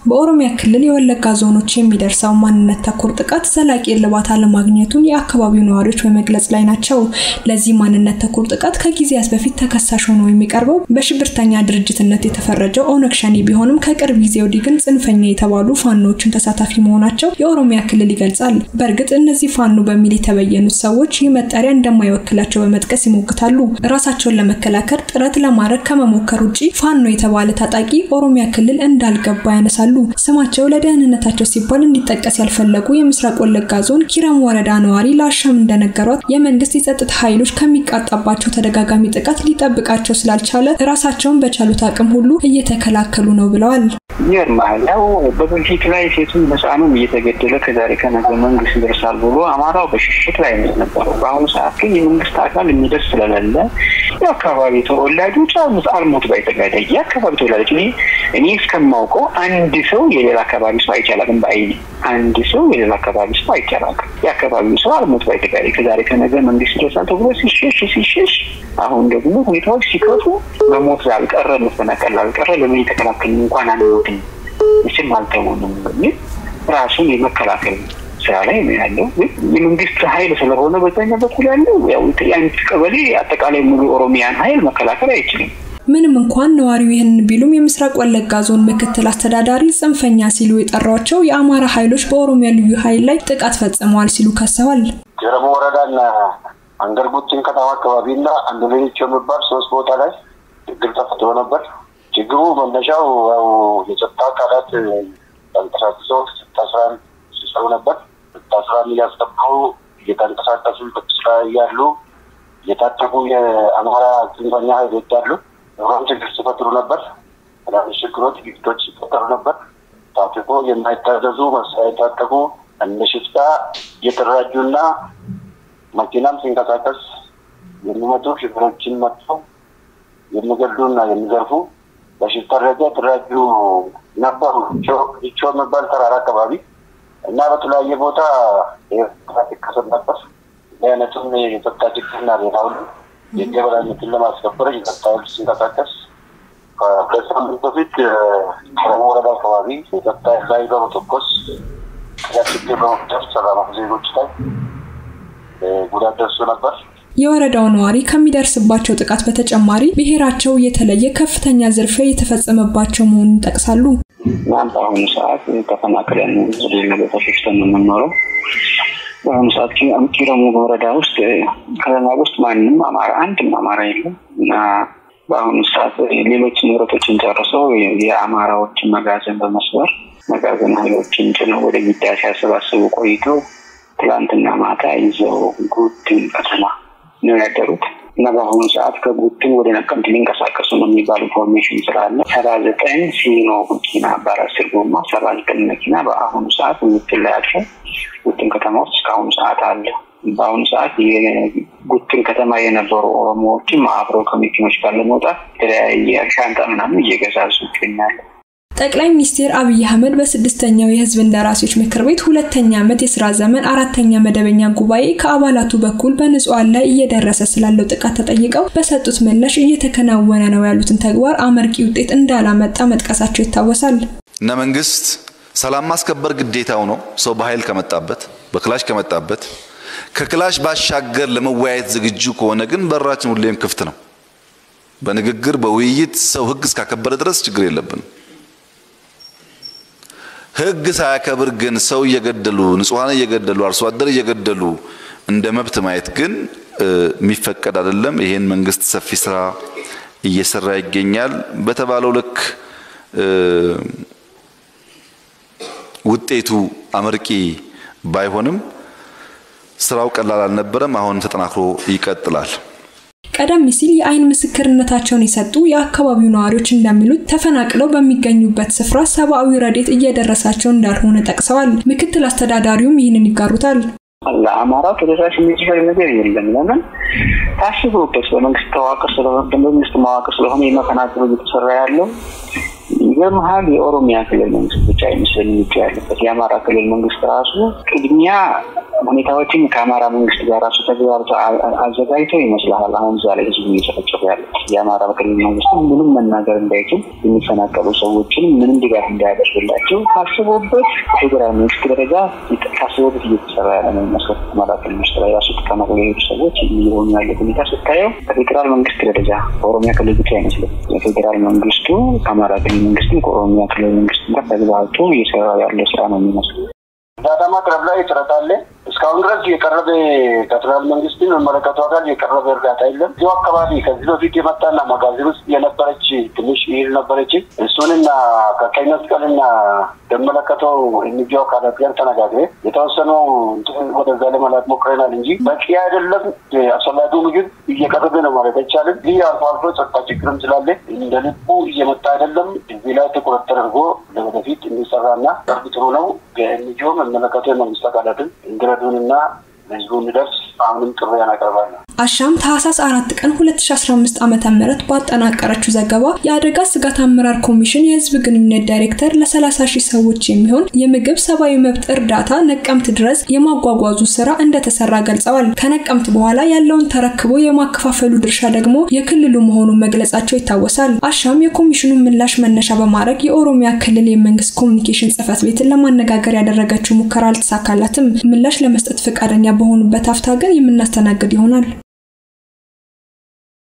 በኦሮሚያ ክልል የወለጋ ዞኖች የሚደርሰው ማንነት ተኮር ጥቃት ዘላቂ እልባት አለማግኘቱን የአካባቢው ነዋሪዎች በመግለጽ ላይ ናቸው። ለዚህ ማንነት ተኮር ጥቃት ከጊዜያት በፊት ተከሳሽ ሆኖ የሚቀርበው በሽብርተኛ ድርጅትነት የተፈረጀው ኦነግ ሸኔ ቢሆንም ከቅርብ ጊዜ ወዲህ ግን ጽንፈኛ የተባሉ ፋኖዎችን ተሳታፊ መሆናቸው የኦሮሚያ ክልል ይገልጻል። በእርግጥ እነዚህ ፋኖ በሚል የተበየኑት ሰዎች ይህ መጠሪያ እንደማይወክላቸው በመጥቀስ ይሞግታሉ። ራሳቸውን ለመከላከል ጥረት ለማድረግ ከመሞከር ውጭ ፋኖ የተባለ ታጣቂ ኦሮሚያ ክልል እንዳልገባ ያነሳሉ። ስማቸው ለደህንነታቸው ሲባል እንዲጠቀስ ያልፈለጉ የምስራቅ ወለጋ ዞን ኪረም ወረዳ ነዋሪ ለአሻም እንደነገሯት የመንግስት የጸጥታ ኃይሎች ከሚቃጣባቸው ተደጋጋሚ ጥቃት ሊጠብቃቸው ስላልቻለ ራሳቸውን በቻሉት አቅም ሁሉ እየተከላከሉ ነው ብለዋል። ይገርምሃል ያው በበፊት ላይ ሴቱም ህፃኑም እየተገደለ ከዛሬ ከነገ መንግስት ይደርሳል ብሎ አማራው በሽሽት ላይ ነው የነበረው። በአሁኑ ሰዓት ግን የመንግስት አካል የሚደርስ ስለሌለ የአካባቢ ተወላጆች አሉት አልሞት ባይ ተጋዳይ የአካባቢ ተወላጆች እኔ እኔ እስከማውቀው አንድ ሰው የሌላ አካባቢ ሰው አይቻላቅም በአይኔ አንድ ሰው የሌላ አካባቢ ሰው አይቻላቅም። የአካባቢው ሰው አልሞት ባይ ተጋዳይ ከዛሬ ከነገ መንግስት ይደርሳል ተብሎ ሲሸሽ ሲሸሽ አሁን ደግሞ ሁኔታዎች ሲከፉ በሞት ላልቀረ መፈናቀል ላልቀረ ለምን የተከላከል እንኳን አንወድም ምስም አልተሆንም በሚል ራሱን የመከላከል ስራ ላይ ነው ያለው። ግን የመንግስት ኃይል ስለሆነ በዛኛ በኩል ያለው ያው የአንድ ቀበሌ አጠቃላይ ሙሉ ኦሮሚያን ኃይል መከላከል አይችልም። ምንም እንኳን ነዋሪው ይህንን ቢሉም የምስራቅ ወለጋ ዞን ምክትል አስተዳዳሪ ጽንፈኛ ሲሉ የጠሯቸው የአማራ ኃይሎች በኦሮሚያ ልዩ ኃይል ላይ ጥቃት ፈጽመዋል ሲሉ ከሰዋል። ጀረሞ ወረዳና አንገርጉትን ከተማ አካባቢና አንዱ ሌሎች የሚባል ሶስት ቦታ ላይ ችግር ተፈጥሮ ነበር። ችግሩ መነሻው ያው የጸጥታ አካላት ተንቀሳቅሰው ስታስራን ሲሰሩ ነበር። ስታስራን እያስጠበቁ እየተንቀሳቀሱ ስራ እያሉ የታጠቁ የአማራ ጽንፈኛ ኃይሎች አሉ። ሮም ችግር ሲፈጥሩ ነበር። ትናንሽ ችግሮች፣ ግጭቶች ሲፈጠሩ ነበር። ታጥቆ የማይታዘዙ መሳሪያ የታጠቁ እንደ ሽፍታ እየተደራጁና መኪናም ሲንቀሳቀስ የሚመጡ ሽፍሮችን መጥተው የሚገሉና የሚዘርፉ በሽፍታ ደረጃ የተደራጁ ነበሩ። ቾ የሚባል ተራራ አካባቢ እና በተለያየ ቦታ ይከሰት ነበር። አይነቱም የጸጥታ ችግርና ሌላ ሁሉ የህግ የበላይነትን ለማስከበር የጸጥታ ኃይል ሲንቀሳቀስ ከሁለት ሳምንት በፊት ኦሮሞ ወረዳ አካባቢ የጸጥታ ኃይል ላይ በመተኮስ ያ ችግር በመፍጠር ሰላማዊ ዜጎች ላይ ጉዳት ደርሶ ነበር። የወረዳው ነዋሪ ከሚደርስባቸው ጥቃት በተጨማሪ ብሔራቸው እየተለየ ከፍተኛ ዝርፊያ የተፈጸመባቸው መሆኑን ይጠቅሳሉ። በአሁኑ ሰዓት ተፈናቅለን ሌላ ቦታ ሸሽተን ነው የምንኖረው። በአሁኑ ሰዓት ኪረሙ ወረዳ ውስጥ ከተማ ውስጥ ማንም አማራ አንድም አማራ የለም እና በአሁኑ ሰዓት ሌሎች ንብረቶችን ጨርሰው የአማራዎችን መጋዘን በመስበር መጋዘን ኃይሎችን ጭነው ወደ ሚዳ ሲያሰባስቡ ቆይተው ትላንትና ማታ ይዘው ጉድን ከተማ ነው ያደሩት እና በአሁኑ ሰዓት ከጉድን ወደ ነቀምት ሊንቀሳቀሱ ነው የሚባል ኢንፎርሜሽን ስላለ ሰባ ዘጠኝ ሲኖ መኪና በአስር ጎማ ሰባ ዘጠኝ መኪና በአሁኑ ሰዓት ምትል ላይ አድረው ጉድን ከተማ ውስጥ እስካሁኑ ሰዓት አለ። በአሁኑ ሰዓት የጉትን ከተማ የነበሩ ኦሮሞዎችም አብረው ከመኪኖች ጋር ለመውጣት የተለያየ ሻንጣ ምናምን እየገዛዙ ይገኛሉ። ጠቅላይ ሚኒስትር አብይ አህመድ በስድስተኛው የህዝብ እንደራሴዎች ምክር ቤት ሁለተኛ ዓመት የስራ ዘመን አራተኛ መደበኛ ጉባኤ ከአባላቱ በኩል በንጹሃን ላይ እየደረሰ ስላለው ጥቃት ተጠይቀው በሰጡት ምላሽ እየተከናወነ ነው ያሉትን ተግባር አመርቂ ውጤት እንዳላመጣ መጥቀሳቸው ይታወሳል። እና መንግስት ሰላም ማስከበር ግዴታው ነው። ሰው በኃይል ከመጣበት በክላሽ ከመጣበት ከክላሽ ባሻገር ለመወያየት ዝግጁ ከሆነ ግን በራችን ሁሌም ክፍት ነው። በንግግር በውይይት ሰው ህግ እስካከበረ ድረስ ችግር የለብንም። ህግ ሳያከብር ግን ሰው እየገደሉ ንጹሐን እየገደሉ አርሶ አደር እየገደሉ እንደ መብት ማየት ግን የሚፈቀድ አይደለም። ይሄን መንግስት ሰፊ ስራ እየሰራ ይገኛል። በተባለው ልክ ውጤቱ አመርቂ ባይሆንም ስራው ቀላል አልነበረም። አሁን ተጠናክሮ ይቀጥላል። ቀደም ሲል የአይን ምስክርነታቸውን የሰጡ የአካባቢው ነዋሪዎች እንደሚሉት ተፈናቅለው በሚገኙበት ስፍራ ሰብአዊ ረዴት እየደረሳቸው እንዳልሆነ ጠቅሰዋል። ምክትል አስተዳዳሪውም ይህንን ይጋሩታል። ለአማራው ተደራሽ የሚችል ነገር የለም። ለምን ታስቦበት በመንግስት ተዋቅር ስለሆነ በመንግስት መዋቅር ስለሆነ የመፈናቀሉ እየተሰራ ያለው ይገርምሃል። የኦሮሚያ ክልል መንግስት ብቻ አይመስለኝ እጁ ያለበት የአማራ ክልል መንግስት ራሱ ቅድሚያ ሁኔታዎችን ከአማራ መንግስት ጋር ራሱ ተግባብቶ አዘጋጅቶ ይመስልሃል አሁን እዛ ላይ ህዝቡ እየጨፈጨፉ ያለ የአማራ ክልል መንግስት ምንም መናገር እንዳይችል የሚፈናቀሉ ሰዎችን ምንም ድጋፍ እንዳያደርግላቸው ታስቦበት ፌዴራል መንግስት ደረጃ ታስቦበት እየተሰራ ያለ ነው የሚመስለው። አማራ ክልል ውስጥ ላይ ራሱ ተቀመጡ የሄዱ ሰዎች እየሆኑ ያለ ሁኔታ ስታየው ከፌዴራል መንግስት ደረጃ ከኦሮሚያ ክልል ብቻ አይመስልም። የፌዴራል መንግስቱ ከአማራ ክልል መንግስትም ከኦሮሚያ ክልል መንግስትም ጋር ተግባብቶ እየሰራ ያለ ስራ ነው የሚመስለው። እርዳታ ማቅረብ ላይ ጥረት አለ። እስካሁን ድረስ የቀረበ ከፌደራል መንግስትን መመለከቱ አካል የቀረበ እርዳታ የለም። እዚሁ አካባቢ ከዚህ በፊት የመጣና መጋዘን ውስጥ የነበረች ትንሽ ይል ነበረች። እሱንና ከቀይ መስቀልና የመለከተው የሚዲዮ አካላት ጋር ተነጋግሬ የተወሰነው ወደዛ ለመላክ ሞክረናል እንጂ በቂ አይደለም። አስፈላጊው ምግብ እየቀረበ ነው ማለት አይቻልም። ይህ አልፎ አልፎ ጸጥታ ችግርም ስላለ እንደ ልቡ እየመጣ አይደለም። እዚህ ላይ ትኩረት ተደርጎ ለወደፊት እንዲሰራና ቅርብ ጥሩ ነው። የሚዲዮ መመለከተው የመንግስት አካላትን እንዲረዱንና ህዝቡ እንዲደርስ አሁንም ጥሪ ያቀርባለሁ። አሻም ታህሳስ አራት ቀን 2015 ዓመተ ምህረት ባጠናቀረችው ዘገባ የአደጋ ስጋት አመራር ኮሚሽን የህዝብ ግንኙነት ዳይሬክተር ለ30 ሺህ ሰዎች የሚሆን የምግብ ሰብአዊ መብት እርዳታ ነቀምት ድረስ የማጓጓዙ ስራ እንደተሰራ ገልጸዋል። ከነቀምት በኋላ ያለውን ተረክቦ የማከፋፈሉ ድርሻ ደግሞ የክልሉ መሆኑን መግለጻቸው ይታወሳል። አሻም የኮሚሽኑን ምላሽ መነሻ በማድረግ የኦሮሚያ ክልል የመንግስት ኮሚኒኬሽን ጽህፈት ቤትን ለማነጋገር ያደረገችው ሙከራ አልተሳካላትም። ምላሽ ለመስጠት ፈቃደኛ በሆኑበት አፍታ ግን የምናስተናግድ ይሆናል።